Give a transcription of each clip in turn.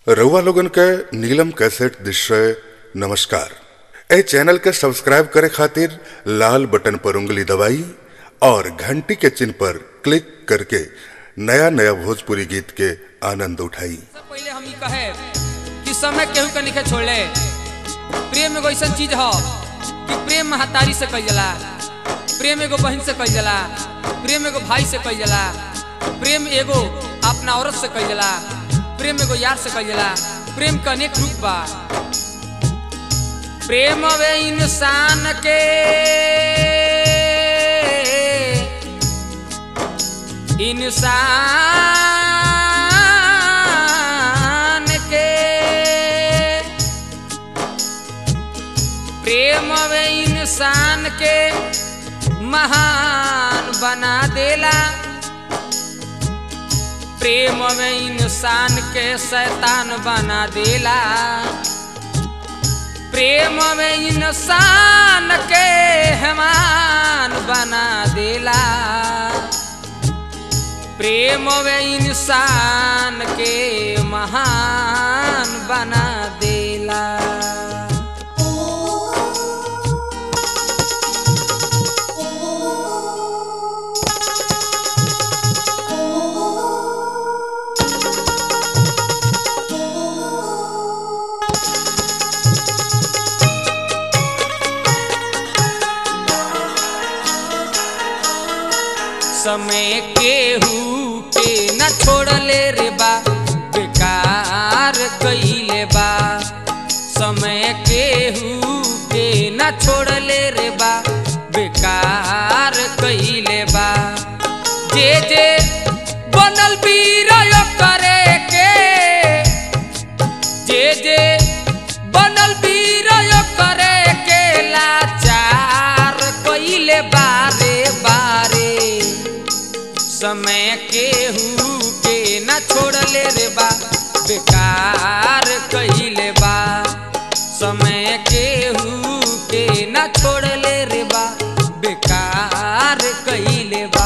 रउआ लोगन के नीलम कैसेट दृश्य नमस्कार ए चैनल के सब्सक्राइब करे खातिर लाल बटन पर उंगली दबाई और घंटी के चिन्ह पर क्लिक करके नया नया भोजपुरी गीत के आनंद उठाई सबसे पहले हम ई कहे कि समय केहू के निखे छोड़ले प्रेम एगो ऐसा चीज ह कि प्रेम महतारी से कई जाला प्रेम एगो बहन से कई जाला प्रेम एगो भाई से कई जाला प्रेम एगो अपना औरत से कई जाला प्रेम एगो यार से कई जाला प्रेम का अनेक रूप बा प्रेम वे इंसान के इंसान के प्रेम वे इंसान के महान बना देला प्रेम में इंसान के शैतान बना देला प्रेम में इंसान के हेमान बना देला प्रेम में इंसान के महान बना देला समय केहू के न छोड़ले रे बा बेकार कइले बा समय केहू के न छोड़ले रे बा बेकार कइले बा जे जे बनल वीर करे के जे जे बनल वीर करे के लाचार कइले बारे बारे समय केहू के न छोड़ले रे बा बेकार कइले बा समय केहू के न छोड़ले रे बा बेकार कइले बा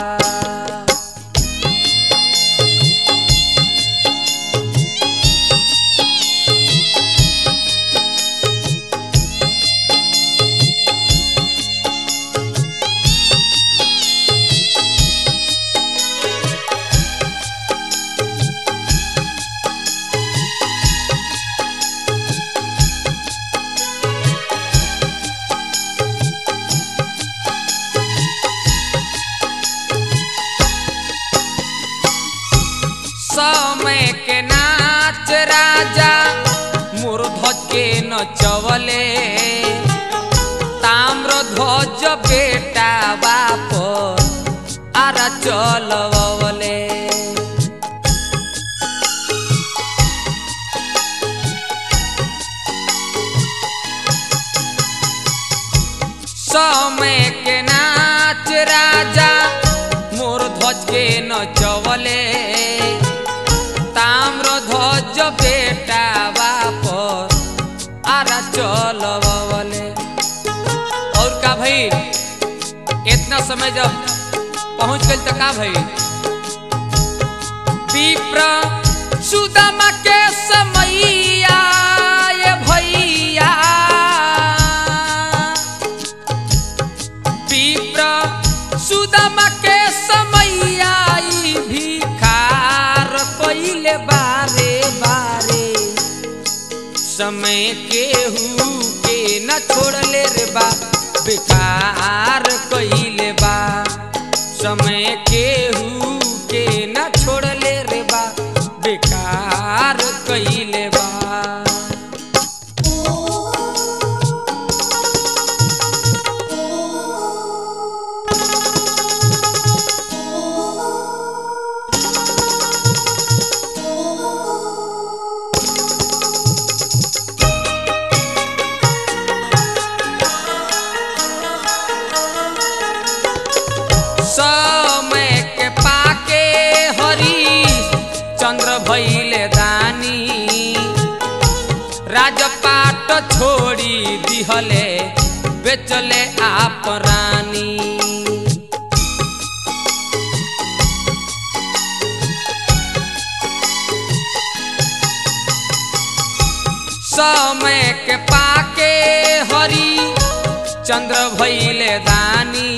समय के नाच राजा मूर्धज के नचवले ताम्र ध्वज बेटा बाप आरा चलवले समय के नाच राजा मोर ध्वज के नचवले ताम्र ध्वज बेटा बाप आरा चलवले और का भाई इतना समय जब पहुंच गई तो का भाई विप्र सुदामा के समैया ये भैया विप्र सुदामा के समैया ई भिखार कइले बारे बारे समय केहू के न छोड़ले रे बा बेकार कइले बा समय केहू के न छोड़ले रे बा बेकार कइले बा समय के पाके हरी चंद्र भैले दानी राजपाट छोड़ी दिहले बेचले आप रानी समय के पाके हरी चंद्र भैले दानी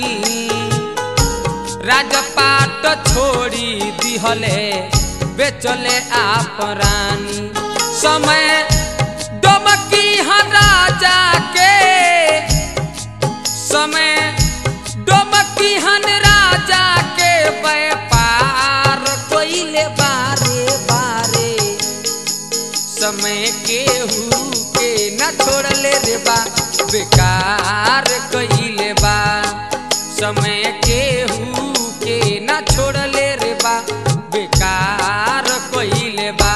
राजपाट छोड़ी दिहले बेचले आप रानी समय डमकी हाँ राजा के समय डमकी हन राजा के व्यापार कोइले बारे बारे समय केहू के न छोड़ले रे बा बेकार कइले बा समय केहू के न छोड़ले रे बा बेकार कइले बा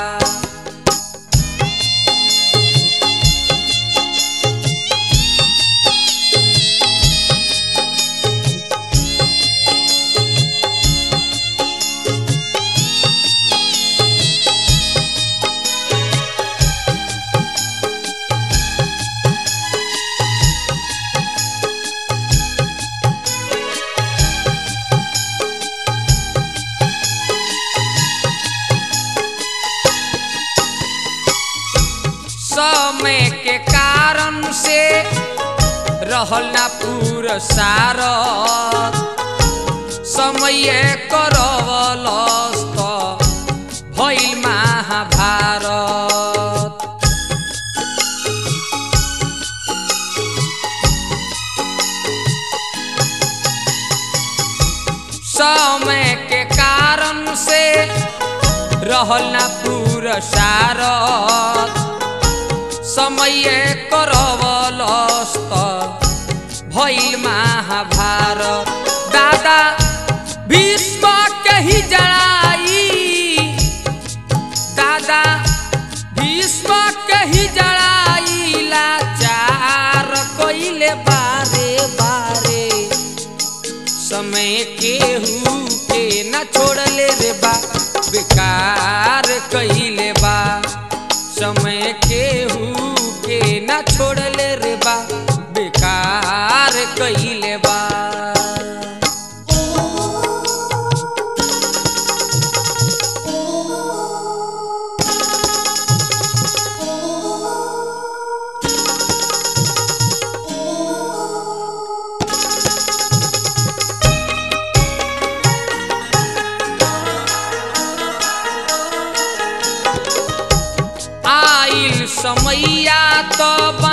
समय के कारण से रहल ना पुरसार समय करवलस त भइल महाभारत समय के कारण से रहल ना पुरसार समय करवलस्त भइल महाभारत दादा भीष्म के ही जड़ाई दादा भीष्म के ही जड़ाई लाचार कइले बारे बारे समय केहू के न छोड़ले रे बा बेकार कइले बा समय केहू के न छोड़ले रे बा बेकार कइले बा आइल समैया तो